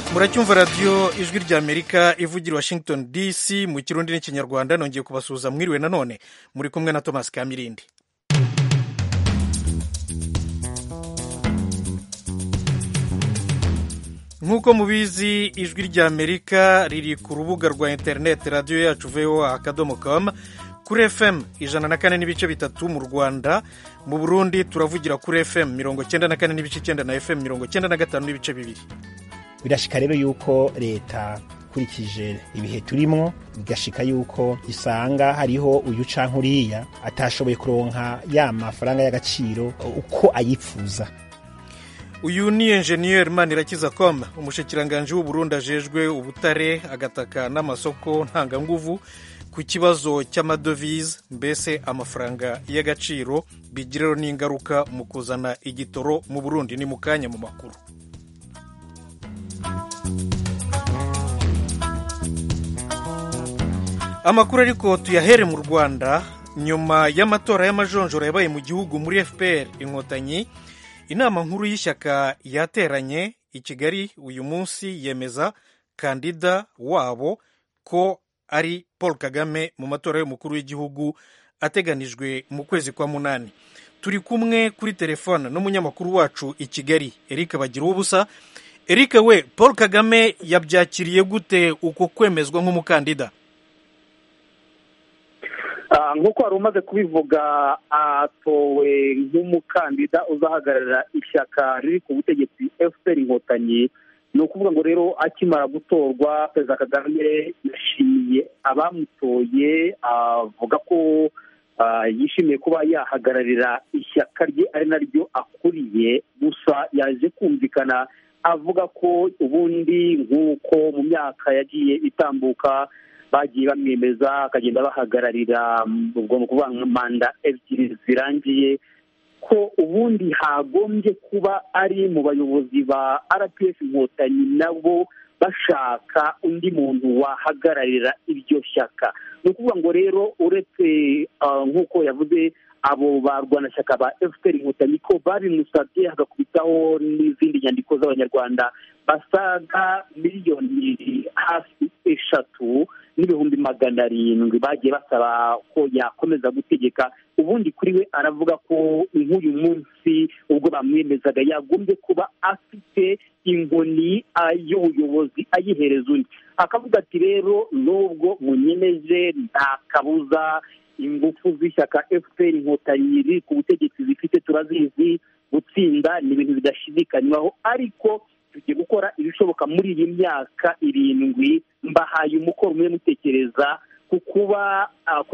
muracyumva radiyo ijwi ry'amerika ivugira washington dc mu kirundi n'ikinyarwanda nongeye kubasuhuza mwiriwe nanone muri kumwe na thomas kamirindi nk'uko mubizi ijwi ry'amerika riri ku rubuga rwa interineti radiyo yacu voa akadomo com kuri fm ijana na kane n'ibice bitatu mu rwanda mu burundi turavugira kuri fm mirongo cyenda na kane n'ibice icyenda na fm mirongo cyenda na gatanu n'ibice bibiri birashika rero yuko leta ikurikije ibihe turimwo bigashika yuko isanga hariho uyu canke uriya atashoboye kuronka ya mafaranga y'agaciro uko ayipfuza uyu ni enjeniyeri manirakiza com umushikiranganji w'uburundi ajejwe ubutare agataka n'amasoko ntanganguvu ku kibazo cy'amadovize mbese amafaranga y'agaciro bigiraho n'ingaruka mu kuzana igitoro mu burundi ni mu kanya mu makuru amakuru ariko tuyahere mu rwanda nyuma y'amatora y'amajonjora yabaye mu gihugu muri fpr inkotanyi inama nkuru y'ishyaka yateranye i kigali uyu munsi yemeza kandida wabo ko ari paul kagame mu matora y'umukuru w'igihugu ateganijwe mu kwezi kwa munani turi kumwe kuri telefone n'umunyamakuru wacu i kigali eric bagira ubusa eric we paul kagame yabyakiriye gute uko kwemezwa nk'umukandida nk'uko wari umaze kubivuga atowe nk'umukandida uzahagararira ishyaka riri ku butegetsi fpr inkotanyi ni ukuvuga ngo rero akimara gutorwa perezida kagame yashimiye abamutoye avuga ko yishimiye kuba yahagararira ishyaka rye ari naryo akuriye gusa yaje kumvikana avuga ko ubundi nk'uko mu myaka yagiye itambuka bagiye bamwemeza akagenda bahagararira ubwo ni ukuvuga manda ebyiri zirangiye ko ubundi hagombye kuba ari mu bayobozi ba rpf inkotanyi nabo bashaka undi muntu wahagararira iryo shyaka ni ukuvuga ngo rero uretse nk'uko yavuze abo barwanashyaka ba fpr inkotanyi ko babimusabye hagakubitaho n'izindi nyandiko z'abanyarwanda basaga miliyoni hafi eshatu n'ibihumbi magana arindwi bagiye basaba ko yakomeza gutegeka ubundi kuri we aravuga ko nk'uyu munsi ubwo bamwemezaga yagombye kuba afite inkoni y'ubuyobozi ayihereza undi akavuga ati rero nubwo munyemeje nta kabuza ingufu z'ishyaka fpr inkotanyi riri ku butegetsi zifite turazizi gutsinda ni ibintu bidashidikanywaho ariko tugiye gukora ibishoboka muri iyi myaka irindwi mbahaye umukoro umwe mutekereza ku kuba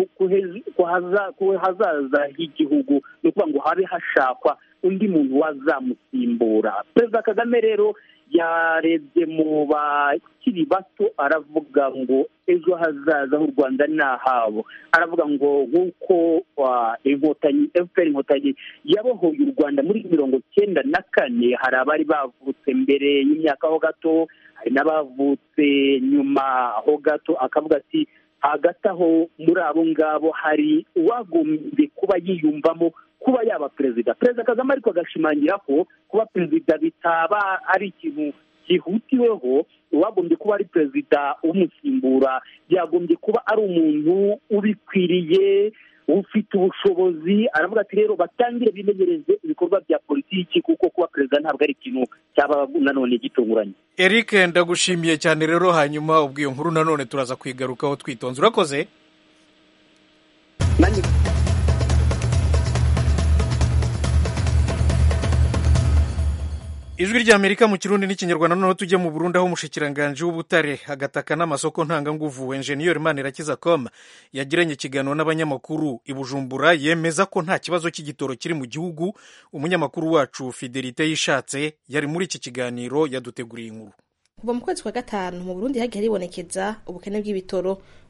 ku hazaza h'igihugu ni ukuvuga ngo habe hashakwa undi muntu wazamusimbura perezida kagame rero yarebye mu bakiri bato aravuga ngo ejo hazaza h'u rwanda ni ahabo aravuga ngo nk'uko inkotanyi fpr inkotanyi yabohoye u rwanda muri mirongo cyenda na kane hari abari bavutse mbere y'imyaka ho gato hari n'abavutse nyuma ho gato akavuga ati hagati aho muri abo ngabo hari uwagombye kuba yiyumvamo kuba yaba perezida perezida kagame ariko agashimangira ko kuba perezida bitaba ari ikintu cyihutiweho uwagombye kuba ari perezida umusimbura yagombye kuba ari umuntu ubikwiriye ufite ubushobozi aravuga ati rero batangire bimenyereze ibikorwa bya politiki kuko kuba perezida ntabwo ari ikintu cyaba nanone gitunguranye eric ndagushimiye cyane rero hanyuma ubwo iyo nkuru nanone turaza kwigarukaho twitonze urakoze ijwi ry'amerika mu kirundi n'ikinyarwanda noneho tujye mu burundi aho umushikiranganji w'ubutare agataka n'amasoko ntanganguvu enjeniyeri manirakiza com yagiranye ikiganiro n'abanyamakuru i bujumbura yemeza ko nta kibazo cy'igitoro kiri mu gihugu umunyamakuru wacu fidelite yishatse yari muri iki kiganiro yaduteguriye inkuru kuva mu kwezi kwa gatanu mu burundi hagiye haribonekeza ubukene bw'ibitoro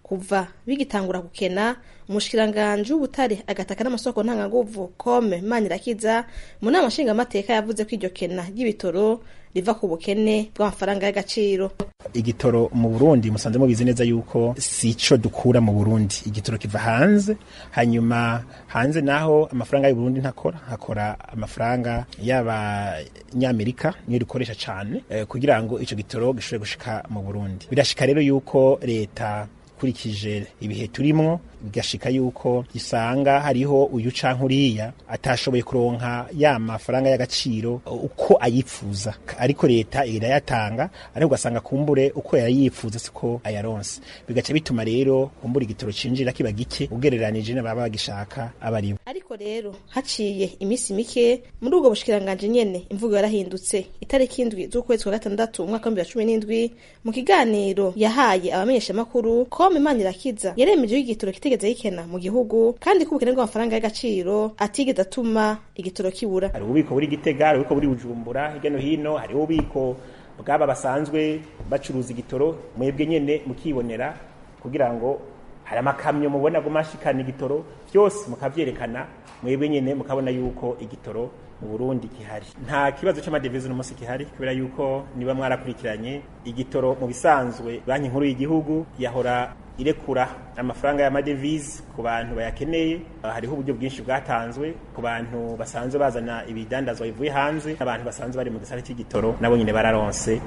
kuva bigitangura gukena umushikiranganji w'ubutare agataka n'amasoko ntanganguvu kome manirakiza mu nama nshingamateka yavuze ko iryo kena ry'ibitoro riva ku bukene bw'amafaranga y'agaciro igitoro mu Burundi musanze mubizi neza yuko sico dukura mu Burundi igitoro kiva hanze hanyuma hanze naho amafaranga y'u Burundi ntakora hakora amafaranga y'abanyamerika niyo dukoresha cyane eh, kugira ngo ico gitoro gishobore gushika mu Burundi birashika rero yuko leta kurikije ibihe turimwo bigashika yuko isanga hariho uyu canke uriya atashoboye kuronka ya mafaranga y'agaciro uko ayipfuza ariko leta irayatanga ariko ugasanga kumbure uko yayipfuza siko ayaronse bigaca bituma rero kumbura igitoro cinjira kiba gike ugereranije n'ababa bagishaka abaribo ariko rero haciye iminsi mike muri ubwo bushikiranganje nyene imvugo yarahindutse itariki indwi z'ukwezi kwa gatandatu umwaka w'ibihumbi bibiri na cumi n'indwi mu kiganiro yahaye abamenyeshamakuru kome manirakiza yaremeje igitoro kitegeze yikena mu gihugu kandi ko ubukene bw'amafaranga y'agaciro atigeze atuma igitoro kibura hari ububiko buri gitega hari ububiko buri bujumbura hirya no hino hari ububiko bw'aba basanzwe bacuruza igitoro mwebwe nyene mukibonera kugira ngo hari amakamyo mubona gumashikana igitoro byose mukavyerekana mwebwe nyene mukabona yuko igitoro mu Burundi kihari nta kibazo c'amadevize no musi kihari kubera yuko niba mwarakurikiranye igitoro mu bisanzwe banki nkuru y'igihugu yahora irekura amafaranga y'amadevize ku bantu bayakeneye hariho uburyo bwinshi bwatanzwe ku bantu basanzwe bazana ibidandazwa bivuye hanze n'abantu basanzwe bari mu gisata cy'igitoro nabo nyine bararonse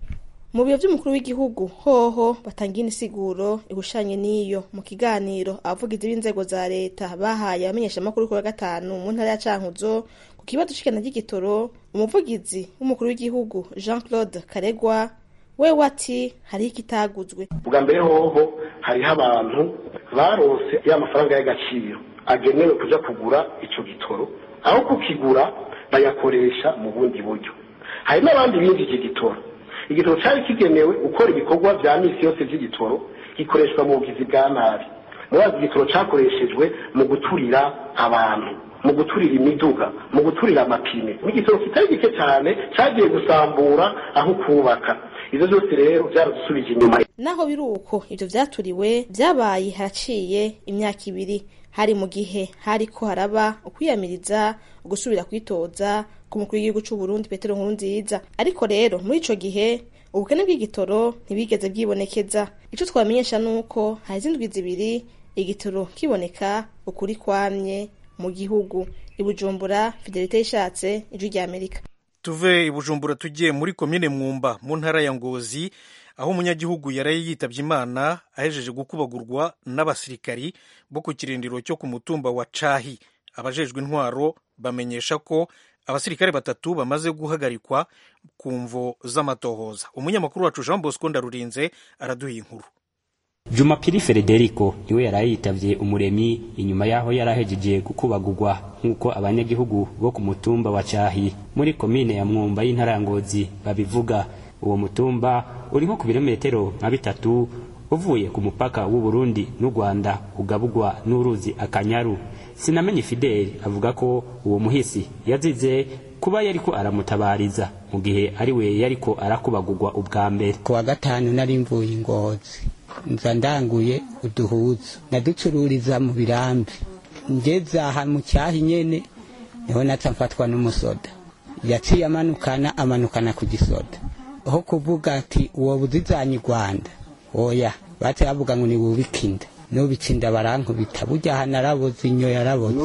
mu biro by'umukuru w'igihugu hoho batanga inisiguro ihushanye n'iyo mu kiganiro abavugizi b'inzego za leta bahaye abamenyeshamakuru kuri wa gatanu mu ntara ya cankuzo ku kibazo c'ikena ry'igitoro umuvugizi w'umukuru w'igihugu jean claude karegwa we wati hariho ikitaguzwe bwa mbere hoho hariho abantu baronse ya mafaranga y'agaciro agenewe kuja kugura ico gitoro aho kukigura bayakoresha mu bundi buryo hari n'abandi binjije igitoro igitoro cyari kigenewe gukora ibikorwa vya misi yose vy'igitoro gikoreshwa mu bugizi bwa nabi murazi igitoro cakoreshejwe mu guturira abantu mu guturira imiduga mu guturira amapine n'igitoro kitari gike cyane cagiye gusambura aho kubaka ivyo vyose rero vyaradusubije inyuma naho biri uko ivyo vyaturiwe vyabaye haraciye imyaka ibiri hari mu gihe hariko haraba ukwiyamiriza ugusubira kwitoza ku mukuru w'igihugu c'u Burundi Petero Nkurunziza ariko rero muri ico gihe ubukene bw'igitoro ntibigeze bwibonekeza ico twamenyesha nuko hari izindwi zibiri igitoro kiboneka ukuri kwamye mu gihugu ibujumbura fidelite ishatse ijwi rya amerika tuve ibujumbura tugiye muri komine mwumba mu ntara ya ngozi aho umunyagihugu yaraye yitabye imana ahejeje gukubagurwa n'abasirikari bo ku kirindiro cyo ku mutumba wa cahi abajejwe intwaro bamenyesha ko abasirikare batatu bamaze guhagarikwa ku mvo z'amatohoza umunyamakuru wacu jean bosco ndarurinze araduha inkuru jumapili frederico niwe yaraye yitavye umuremyi inyuma yaho yarahejeje gukubagurwa nk'uko abanyagihugu bo ku mutumba wa cahi muri komine ya mwumba y'intara ya ngozi babivuga uwo mutumba uri nko ku birometero nka bitatu uvuye ku mupaka w'u Burundi n'u Rwanda ugabugwa n'uruzi akanyaru sinamenye fideli avuga ko uwo muhisi yazize kuba yariko aramutabariza mu gihe ari we yariko arakubagurwa ubwa mbere ku wa gatanu nari mvuye ingozi nza ndanguye uduhuzu naducururiza mu birambi ngeze aha mu cyahi nyene niho naca mfatwa n'umusoda yaciye amanukana amanukana ku gisoda aho kuvuga ati uwo buzizanye rwanda oya baca bavuga ngo niwubike inda nubika inda barankubita burya aha naraboze inyo yaraboze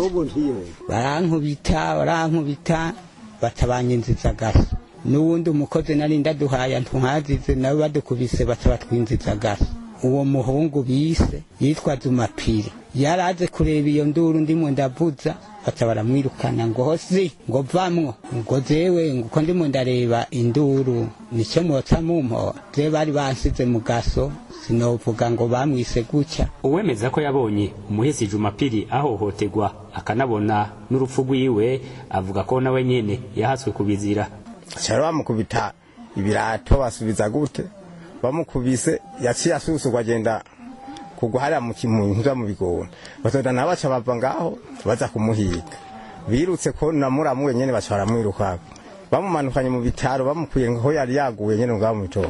barankubita barankubita baca banyinziza gaso n'uwundi umukozi nari ndaduhaye ntuhazize nabo badukubise baca batwinziza gaso uwo muhungu bise yitwa Zumapiri yaraze kureba iyo nduru ndimo ndavuza baca baramwirukana ngo hosi ngo vamwo ngo zewe ngo uko ndimo ndareba induru nicyo mwoca mumpo je bari bansize mu gaso sinovuga ngo bamwise gutya uwemeza ko yabonye umuhisi jumapili ahohotegwa akanabona n'urupfu rwiwe avuga ko nawe nyene yahaswe kubizira cyari bamukubita ibirato basubiza gute bamukubise yaciye asusurwa agenda kugwa hariya mu kimuntu mu bigona batoda nabo baca bava ngaho baza kumuhiga birutse ko namuramu wenyene baca baramwirukako bamumanukanye mu bitaro bamukuye ngo yari yaguye nyene ngaho mu bitoro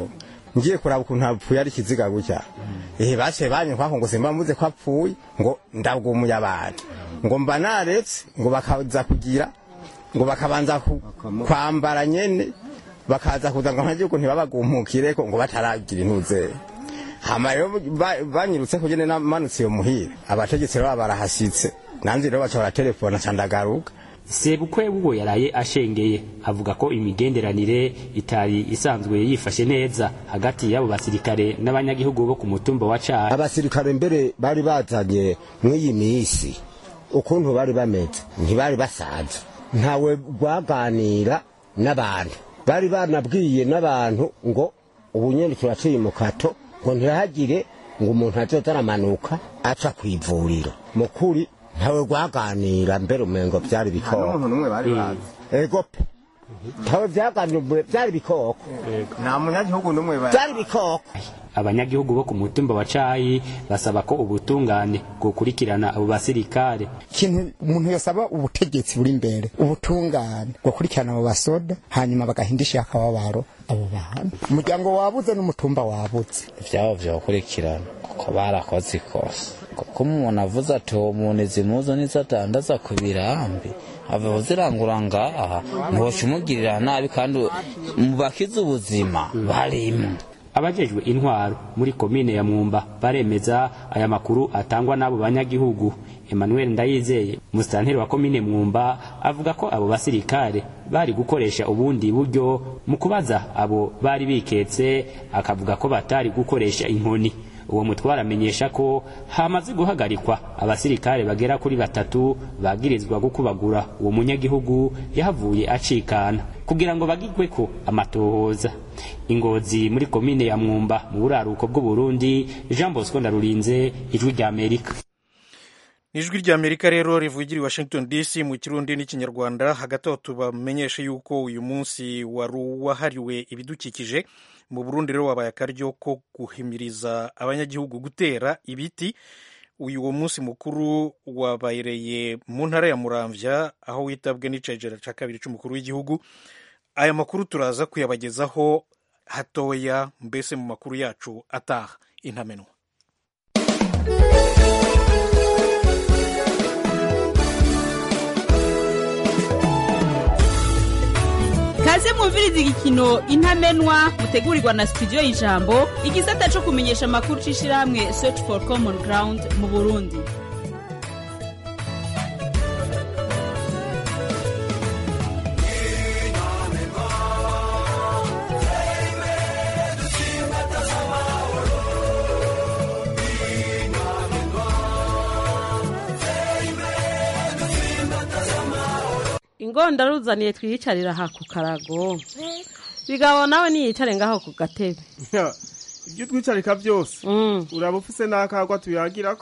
ngiye kuraba ukuntu apfuye ari ikiziga gutya ehe baciye banyikwako ngo simba mvuze ko apfuye ngo ndabwumuye abantu ngo mba naretse ngo bakaza kugira ngo bakabanza ku- kwambara nyene bakaza kuza ngo ntagihugu ntibabagumukireko ngo bataragira intuze hama rero ba- banyirutse kugene namanutse iyo muhira abategetsi rero barahashyitse nanze rero baca baratelefona ca ndagaruka sebukwe ubwo yaraye ashengeye avuga ko imigenderanire itari isanzwe yifashe neza hagati y'abo basirikare n'abanyagihugu bo ku mutumba wa Cari abasirikare mbere bari bazanye mw'iyi minsi ukuntu bari bameze ntibari basaza ntawe rwaganira n'abantu bari banabwiye n'abantu ngo ubu nyine turaciye mu kato ngo ntihagire ngo umuntu azoza aramanuka aca ku ivuriro mu kuri ntawe rwaganira mbere umengo byari bikoko n'umwe bari bazi ego pe ntawe byaganira byari bikoko nta munyagihugu n'umwe bari byari bikoko abanyagihugu bo ku mutumba wa Cari basaba ko ubutungane bwokurikirana abo basirikare ikintu umuntu yosaba ubutegetsi buri imbere ubutungane gukurikirana abo basoda hanyuma bagahindisha akababaro abo bantu umuryango wabuze n'umutumba wabuze ibyabo byokurikirana kuko barakoze ikosa kuko umuntu avuze ati uwo muntu izi muzo nizo adandaza ku birambi ava zirangura ngaha ntiwoca umugirira nabi kandi mu bakize ubuzima barimo abajejwe intwaro muri komine ya Mwumba baremeza aya makuru atangwa n'abo banyagihugu Emmanuel Ndayizeye musitanteri wa komine Mwumba avuga ko abo basirikare bari gukoresha ubundi buryo mu kubaza abo bari biketse akavuga ko batari gukoresha inkoni uwo mutwara amenyesha ko hamaze guhagarikwa abasirikare bagera kuri batatu bagirizwa gukubagura uwo munyagihugu yahavuye acikana kugira ngo bagigwe ko amatohoza ingozi muri komine ya mwumba mu buraruko bw'uburundi jean bosco ndarurinze ijwi rya amerika ijwi rya amerika rero rivugira i washington dc mu kirundi n'ikinyarwanda hagati aho tubamenyeshe yuko uyu munsi wari uwahariwe ibidukikije mu burundi rero wabaye akaryo ko guhimiriza abanyagihugu gutera ibiti uyu uwo munsi mukuru wabereye mu ntara ya muramvya aho witabwe n'icegera ca kabiri c'umukuru w'igihugu aya makuru turaza kuyabagezaho hatoya mbese mu makuru yacu ataha intamenwa kaze mwumviriza igikino intamenwa mutegurirwa na studio y'ijambo igisata co kumenyesha amakuru c'ishirahamwe search for common ground mu burundi ingonda ruzaniye twiyicarira aha ku karago bigabo nawe niyicare ngaho ku gatebe ibyo twicarika byose uraba ufise n'akagwa tuyagirako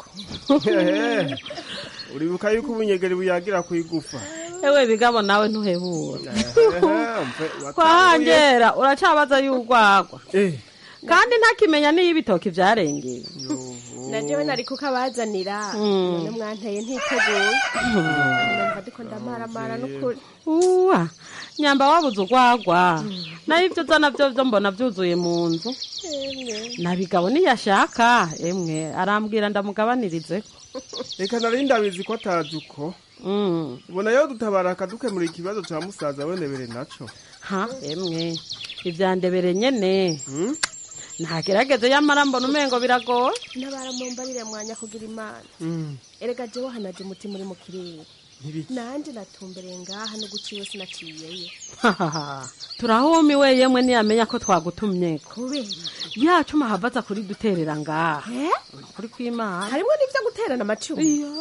uribuka yuko ubunyegeri buyagira ku igufa ewe bigabo nawe ntuhebura kwahangera uracabaza y'urwagwa kandi ntakimenya niyo ibitoki byarengeye na jewe nari kukabazanira Mm. none mwanteye ntiteguye numva ndiko ndamaramara n'ukuri uwa nyamba wabuze urwagwa nayo ibyo uzana byo byo mbona byuzuye mu nzu Emwe. na bigabo niyashaka emwe arambwira ndamugabanirize reka nari ndabizi ko atazi uko ubona yo dutabara akadukemura ikibazo ca musaza wenebere naco ha emwe ivyandebere nyene ntagerageze yamara mbona umengo biragoye ntabaramumbarire mwanya kugira imana erega jewe hanaje umutima uri mu kirere nanje natumbereye ngaha no guciwe sinaciyeyo turahumiwe yemwe ntiyamenya ko twagutumye kubera yacuma havaza kuri duterera ngaha kuri kwimana harimwo n'ivyo guterana amacumu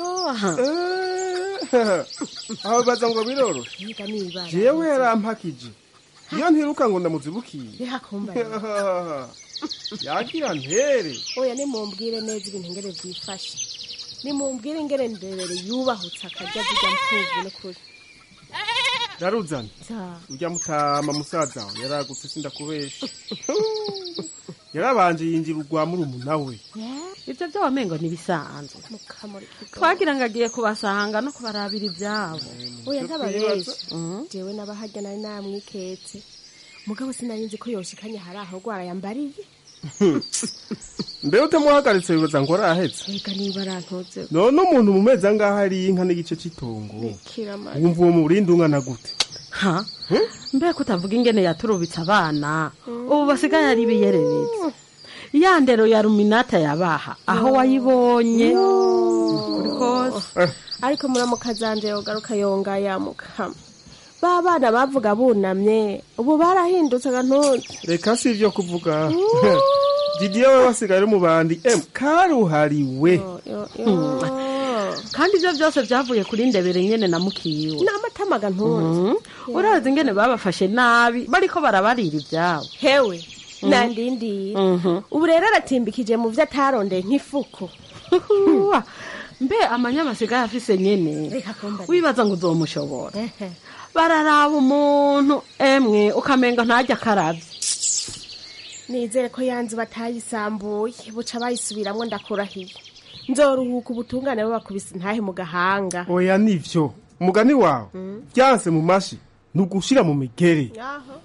aho baza ngo biroroshe yiga nibara jewe yarampakije iyo ntiruka ngo ndamuzibukiye bihakumbarira yagira ntere oya nimumbwire neza ibintu ngere vyifashe nimumbwire ingere ndebere yubahutse akarya zirya mpuvu n'ukuri daruzana za urya mutama musaza wawe yaragutse sindakubesha yarabanje yinjira urwa murumuna we ibyo byo wamengo ntibisanzwe mukamurika twagira ngo agiye kubasanga no kubarabira ibyabo oya Ivyo ntababesha Mhm. jewe n'abahajya nari namwiketse mugabo sinari nzi ko yoshikanye hari aho rwara yambariye mbe utamuhagaritse wibaza ngo arahetse reka niba arantoze none umuntu mu mezi angahe ari inka n'igice cy'itongo kiramara wumva uwo murindi ungana gute ha mbega utavuga ingene yaturubitse abana ubu basigaye ari ibiyererezi ya ndero ya ruminata yabaha aho wayibonye kuri kose ariko muramuka zanje yogaruka yonga yamukama ba bana bavuga bunamye ubu barahindutse agantuze reka si ibyo kuvuga didiye we wasigaye ari mu bandi em karuhariwe kandi ibyo byose byavuye kuri ndebere nyene na mukiwe ni amatama agantuze urazi ingene babafashe nabi bariko barabarira ibyabo hewe Mhm. nandindiye Mhm. ubu rero aratimbikije mu byo atarondeye nk'ifuku Huwa, mbe amanyama asigaye afise nyene wibaza ngo uzomushobora bararaba umuntu emwe ukamenga ntajya akaravye nizere ko yanzu batayisambuye buca bayisubiramwo ndakurahiye nzoruhuka ubutungane babakubise intahe mu gahanga oya nivyo umugani wawe byanse mu mashi ni ugushira mu migere Aho.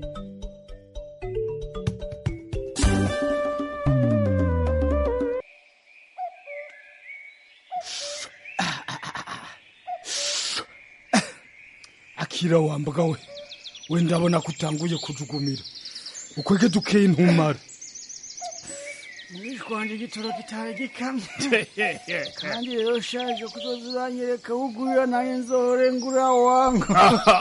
akira wambaga we we ndabona ko utanguye kujugumira ukwege dukeye intumara mwishwanje igitoro kitari gikamye kandi rero shaje kuzoza uranyereka wugurira naye nzohore ngura wangu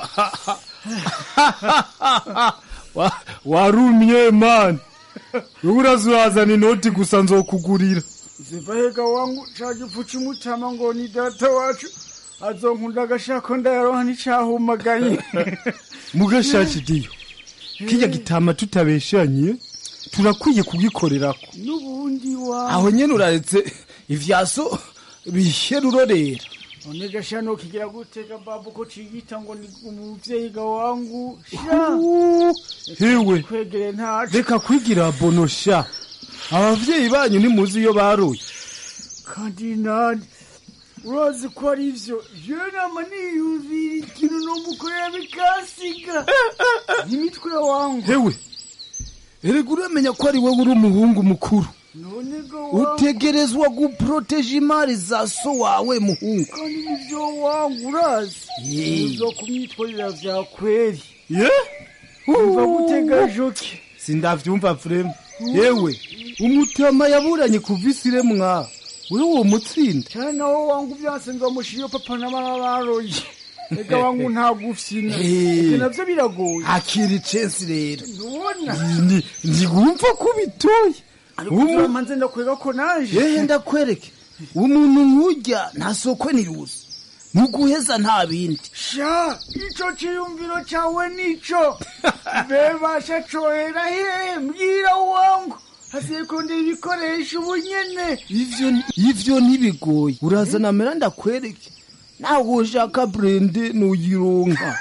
Wa- warumye mani wewe uraza urazana inoti gusa nzokugurira zivahega wangu caje upfuca umutama ngo ni data wacu azonkunda agashako ndayaronka nticahumaganye mugashaki diyo kijya gitama tutabeshanye turakwiye kugikorerako n'ubundi wa aho nyene uraretse ivyaso bihe rurorera none gashano kigira gutega babu ko ciyita ngo ni umuvyeyi ga wangu sha hewe kwegere ntaco reka kwigira bonosha abavyeyi banyu nimuzi iyo baruye kandi nani urazi ko ari ivyo jewe nama niyumvira ikintu nomukorera bikasiga n'imitwe wangu hewe erega uramenya ko ari wowe uri umuhungu mukuru none go wangu utegerezwa guproteja imari za so wawe muhungu kandi nivyo wangu urazi Ye. uzo kumwitwarira vya kweri ye umva gutega joke sindavyumva vrema yewe umutama yaburanye kuva isiremwa wewe uwo mutsinda cyane nawo wangu vyanse nzomushira papa na mama baroye ega wangu ntagufyina Eh. ivyo navyo biragoye akira icensi rero ntubona Ni- ntigumva ko bitoye Umu- manze ndakwega ko naje yehe ndakwereke umuntu nk'urya nta soko niruzi nuguheza nta bindi sha ico ciyumviro cawe nico bebasha cohera hehe mbwira wangu hasiye kondera ibikoresho ubu nyene ivyo ivyo ntibigoye urazana mera ndakwereke nawe ushaka brende nuyironka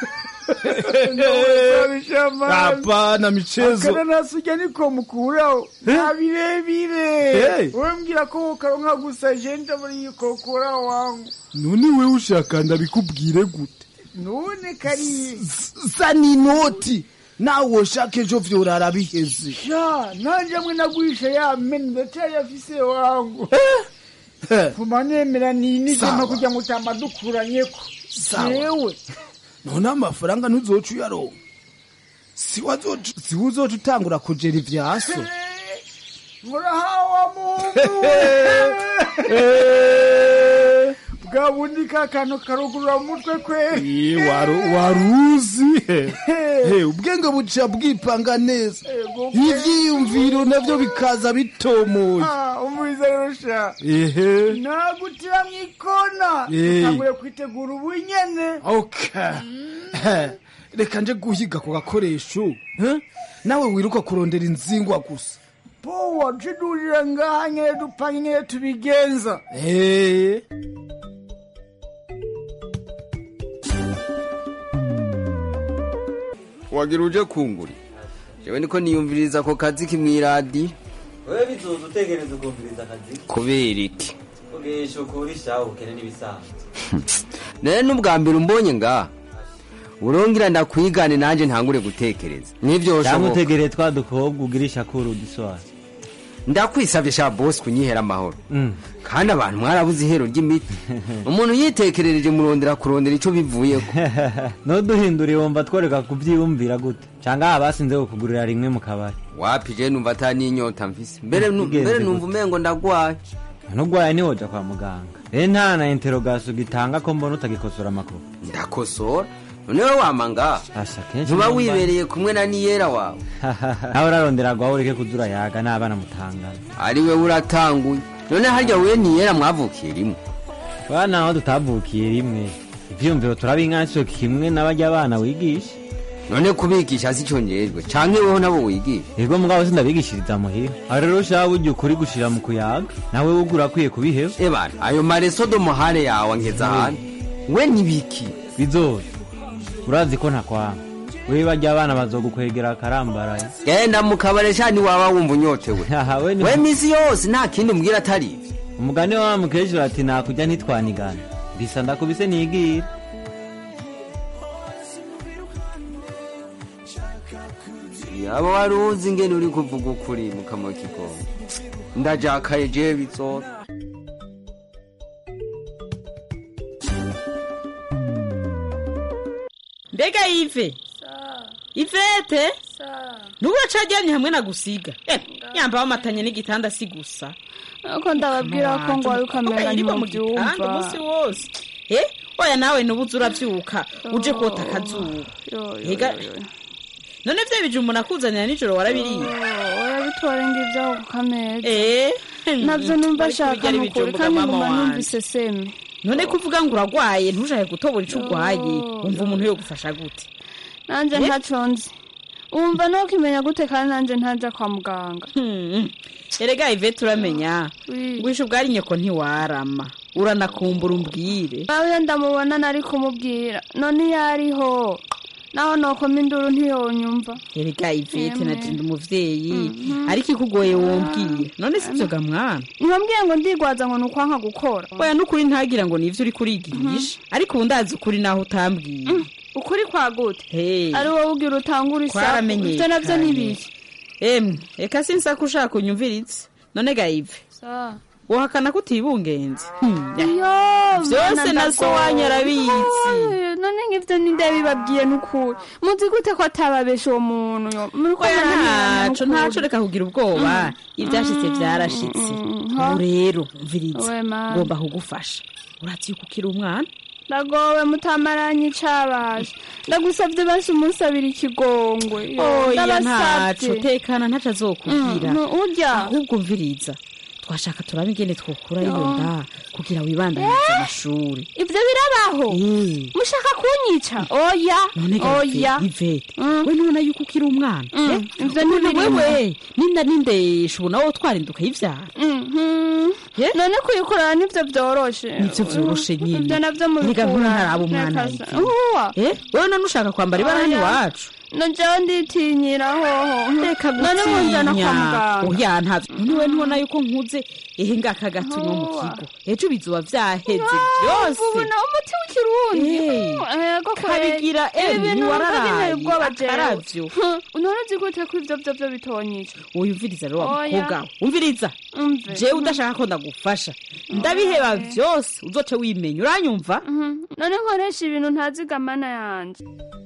hapana michezo akananasi urya niko mukuraho nta birebire Hey. wowe mbwira ko wokaronka gusa je ndabona yikokora wangu none wewe ushaka ndabikubwire gute none kariye zana inoti nawe ushaka ejo vyorara biheze sha nanje mwe nagurisha ya meni ndacyayafise wangu vuma nemera ninije Sawa. mpa kugira ngo utamadukuranyeko Sawa. yewe none amafaranga ntuzoca uyaronka si wazoca- si uzoca utangura kujera ivyaso murahawa mungu bwa bundi ka kantu karugurura mu mutwe kwe Ye, waru- waruzi He, ubwenge buca bwipanga neza Ego, ivyiyumviro navyo bikaza bitomoye Ah, umuriza rero sha ehe nagutira mu ikona Eh. utangure kwitegura ubu nyene okay reka nje guhiga ku gakoresho eh? nawe wiruka kurondera inzingwa gusa powa tudurira ngaha nyene dupanga nyene tubigenza Eh. wagira uje kunguri jewe niko niyumviriza ako kazi kimwiradi wewe bizoza utegereza ukumviriza akazi kubera iki ugesha ukurisha ubukene n'ibisanzwe none n'ubwa mbere umbonye nga urongera ndakwigane nanje ntangure gutekereza nivyo cyangwa ushoboka utegereye twa dukobwa ugirisha kuri uduswara ndakwisabye sha bosi kunyihera amahoro kandi abantu mwarabuze ihero ry'imiti umuntu yitekerereje murondera kurondera ico bivuyeko nuduhinduriye wumva tworeka kubyiyumvira gute cyangwa abasinze kukugurira rimwe mu kabari wapi je numva ata n'inyota mfise mbere nu- Bigenze mbere gute? numva umengo ndagwaye nugwaye ntiwoja kwa muganga rero nta na interogasiyo gitanga ko mbona utagikosora amakuru ndakosora nonewe wama ngaha kenshi ntuba numva- wibereye kumwe na niyera wawe nawe urarondera gwaho ureke kuzura yaga n'abana mutangana ari we uratanguye none harya we niyera mwavukiye rimwe bana aho tutavukiye rimwe ivyiyumviro turabingana sico kimwe n'abarya abana wigisha none kubigisha si cyongerejwe canke weho nabo wigisha ego mugabo sindabigishiriza muhira aho rero ushaka burya ukuri gushira mu kuyaga nawe wugura akwiye kubiheba ebana ayo maresodo muhare yawe angeza ahantu we nibiki bizoza urazi ko ntakwanga wewe barya abana bazogukwegera akarambaraye genda mu kabare shani waba wumva unyotewe we ni- we misi yose nta kindi umbwira atari ivyo umugani wa mukecuru ati nakujya ntitwanigana mbisa ndakubise nigira yaba wari uzi ingene uri kuvuga ukuri mu kanwa k'igongo ndajakaye jewe bizora mbega ive ivete nuba caryamye hamwe na gusiga Eh, yambaye amatanye n'igitanda si gusa ariko ndababwira ko ngo wari ukamenya ntimubyumva umunsi wose eh oya nawe nubuze uravyuka uje kota akazuba ega none vya bijumbu nakuzanira nijoro warabiriye urabitwara ngibyo aho ku kameza eh nabyo numva ariko ashaka bijya ari nukuri ibijumbu kandi bwa mama nguma wanje. numvise seme none kuvuga ngo uragwaye ntujaye gutobora ico ugwaye wumva umuntu yo gufasha gute nanjye Eh? ntaco nzi wumva no kimenya gute kandi nanjye ntaja kwa muganga erega ivete uramenya ngwisha ubwari nyoko ntiwarama uranakumbura umbwire nawe ndamubona nari kumubwira none iyo ariho naho nokoma induru ntiyonyumva erega ivete Yemwe. natinda umuvyeyi ariko ikugoye wombwira none sivyo ga mwana ntibambwiye ngo ndigwaza ngo ni ukwanka gukora oya n'ukuri ntagira ngo nivyo uriko urigisha ariko ubu ndazi ukuri naho utambwiye ukuri kwa gute Hey. ari wowe ugira utangura isaku twaramenyekanye ibyo navyo ni biki emwe reka sinsaka ushaka unyumviritse none ga ive wohakana ko utibungenze vyose na so wanyu arabitsi none ngivyo ninde bibabwiye n'ukuri muzi gute ko atababesha uwo muntu yo muriko oya muranirana ntaco n'ukuri. ntaco reka kugira ubwoba ivyashitse vyarashitse ubu rero mviriza Owe mana. ngomba kugufasha urazi yuko ukiri umwana ndagowe mutamaranye icabaje ndagusavye basi umusabira ikigongwe yo, oya ndabasavye. ntaco tekana ntaco azokubwira Mm, urya ahubwo mviriza twashaka turabe ingene twokura iyo Yo. nda kugira wibandanize amashuri ivyo birabaho mushaka kunyica oya none ga oya ivete we nubona yuko ukiri umwana Mm, eh? ivyo Umuntu ntibirimo. wewe ninda nindesha ubu nawe twarinduka yivyara Mhm. none kuyikorana nivyo vyoroshe nivyo vyoroshe nyine ivyo navyo Erega mubikura ntuntaraba umwana Reka sa- Ivy. Uwa. Eh, wewe none ushaka kwambara ibara hano Oya. iwacu najewe nditinyira hoho reka none munjana kwa gutinya muganga oya ntavyo none we ntubona yuko nkuze ehe ngaka gatunywa mu kigo ejo bizoba vyaheze vyose ubu nawe umuti w'ikirundi Eh, ego kabigira emwe ntiwararaye ubwoba akaravyo none uzi gute ko ivyo vyo vyo bitonyica uyumviriza rero wa Oya. mukobwa we umviriza Umve. jewe udashaka ko ndagufasha ndabiheba vyose uzoce wimenya uranyumva none nkoresha ibintu ntazigamana yanje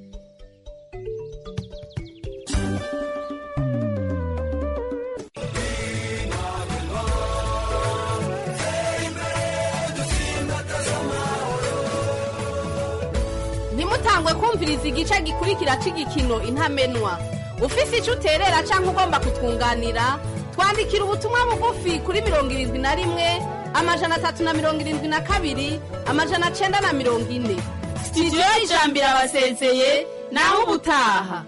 ntimutangwe kumviriza igice gikurikira cy'igikino intamenwa ufise icyo uterera cyangwa ugomba kutwunganira twandikira ubutumwa bugufi kuri mirongo irindwi na rimwe amajana atatu na mirongo irindwi na kabiri amajana cyenda na mirongo ine sitidiyo y'ijambo irabasezeye naho ubutaha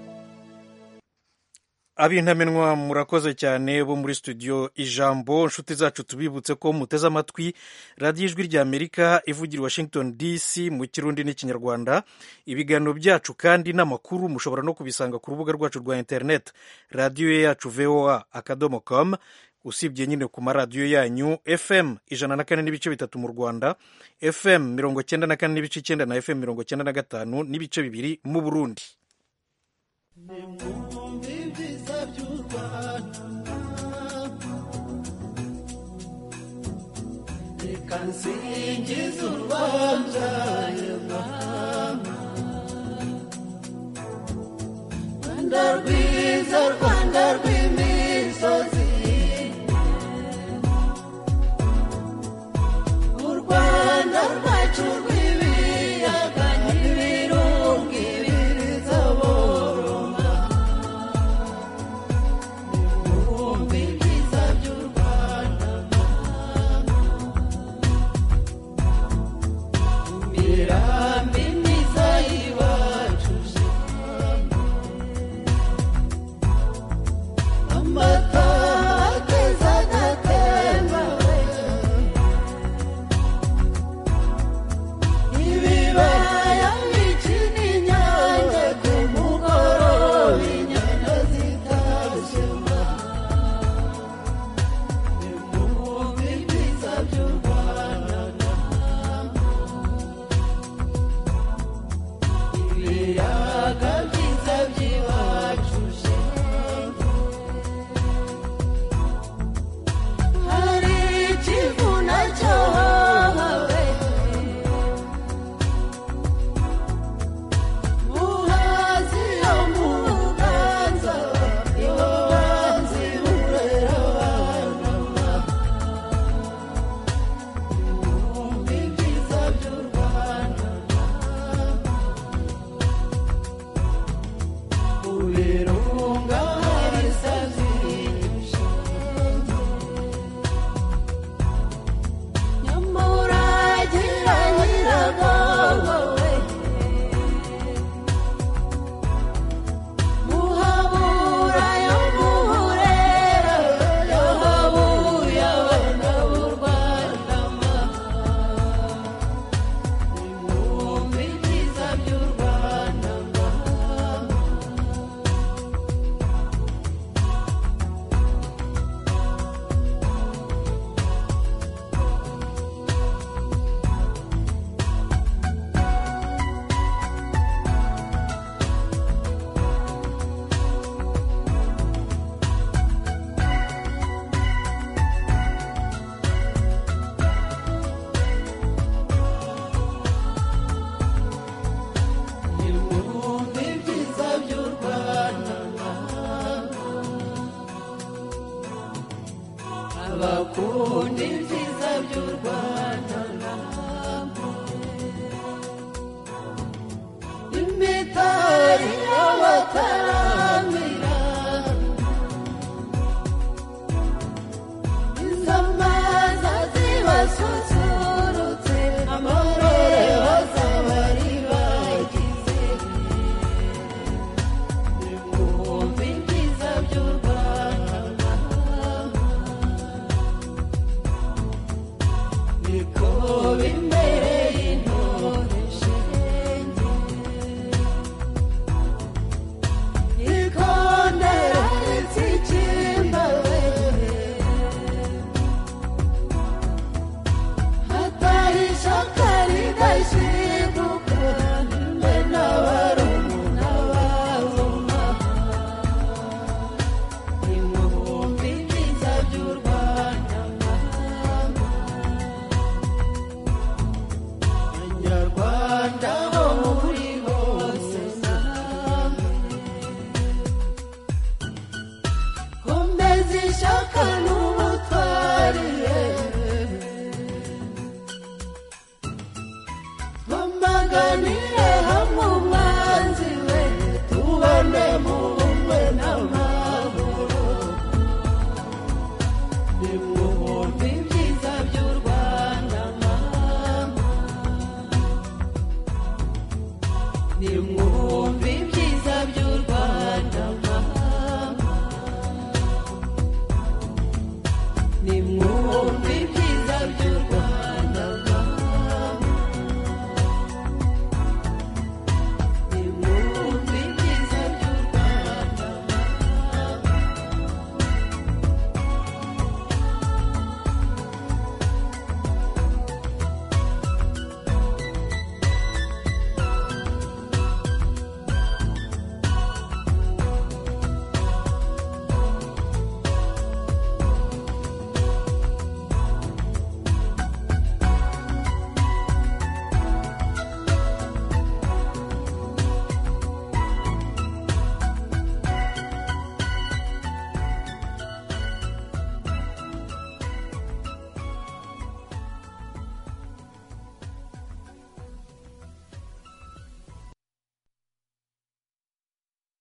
abintamenwa murakoze cyane bo muri studio ijambo inshuti zacu tubibutse ko muteze amatwi radiyo ijwi ry'amerika ivugira i washington dc mu kirundi n'ikinyarwanda ibiganiro byacu kandi n'amakuru mushobora no kubisanga ku rubuga rwacu rwa interineti radiyo yacu voa akadomo com usibye nyine ku maradiyo yanyu fm ijana na kane n'ibice bitatu mu rwanda fm mirongo cyenda na kane n'ibice icyenda na fm mirongo cyenda na gatanu n'ibice bibiri mu burundi ibyiza by'u rwanda nsingiza urwambyaye mama rwanda rwiza rwanda rw'imisozi u rwanda rwacu rw'ibiyaga n'ibirunga ibiriza boroma ibihumbi byiza by'u rwanda imirambi myiza y'iwacu amata akeza agatemba ibibaya bikina inyange ku mugoroba inyana zitashema ibihumbi byiza by'u rwanda ibiyaga byiza by'iwacu hari ikivuna cyahawe muhazi yo mu buganza ibanzi burera abana ibihumbi byiza by'u rwanda mu birunga hari sazirisha nyamuragira nyiragabo we muhabura yo muhurera yo habuye abana b'u rwanda ibihumbi byiza by'u rwanda ibihumbi byiza by'u rwanda abakunda ibyiza by'u rwanda